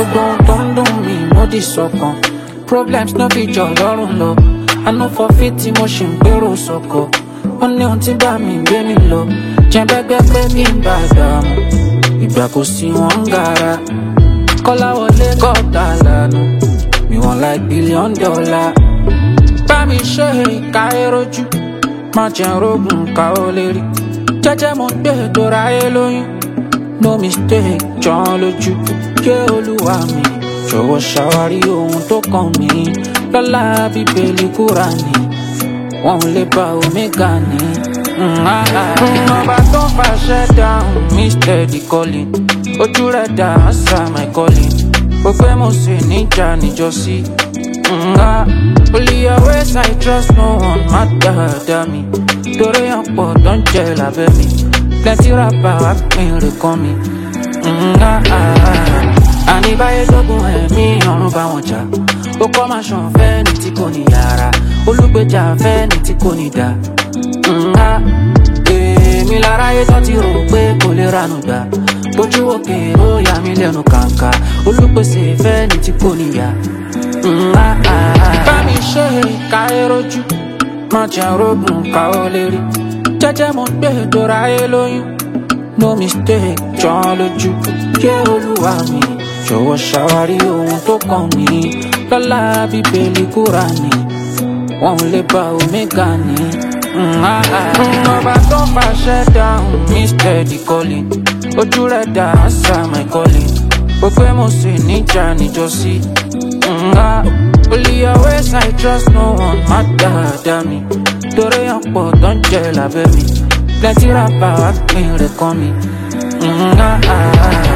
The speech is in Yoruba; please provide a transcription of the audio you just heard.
gbogbo ohun tó ń dùn mí mo di sọkàn problems no fi jọ lọ́rùn lọ àná fọfí tí mo ṣì ń gbèrò sọkọ ó ní ohun tí bá mi gbé mi lọ jẹ́bẹ́gbẹ́ pé kí n bá dààmú ìgbà kò sí wọn ń gara kọ́láwọlé gọ́ọ̀tà lànà mi wọ́n like billion dollar bá mi ṣe ìka erojú má jẹ́ rogun ká ó lè rí jẹ́jẹ́ mo gbé dora ayé lóyún no mistake jọ́n lójú yé olúwa mi jọ̀wọ́ ṣàwárí ohun tó kàn mí lọ́la bíbélì kúránì wọn ò lè bá omega ní. ọba tó ń fàṣẹ dáhùn mi steady calling ojú rẹ̀ dá answer my calling gbogbo mo sì níjà níjọ́sí. Only your ways I trust no one má dáadáa mi torí ọ̀pọ̀ tó ń jẹ lábẹ́ mi plenty rapper wá pín rè kàn mí. àní báyé lógún ẹ̀mí ọ̀run bá wọn jà ó kọ́ máa ṣàn fẹ́ ní tí kò ní yàrá olùgbèjà fẹ́ ní tí kò ní dá. èmi láráyé tó ti rò pé kò lè ranú gbà bójú òkè ó yà mí lẹ́nu kàǹkà olùpèsè fẹ́ ní tí kò ní yá. bá mi ṣe ìka erojú má jẹ́ rogun ká ó lè rí jẹ́jẹ́ mo gbé dora ayé lóyún no mistake jọ́n lójú yé olúwa mi jọ̀wọ́ ṣàwárí ohun tó kàn mí lọ́la bíbélì kúránì wọn ò lè bá omega ní. ọba tó ń fàṣẹ dáhùn mi steady calling ojú rẹ̀ dá answer my calling gbogbo mo sì níjà níjọ́sí. Only your ways I trust no one má dáadáa mi torí ọ̀pọ̀ tó ń jẹ lábẹ́ mi plenty rapper wá pín rẹ̀ kàn mí.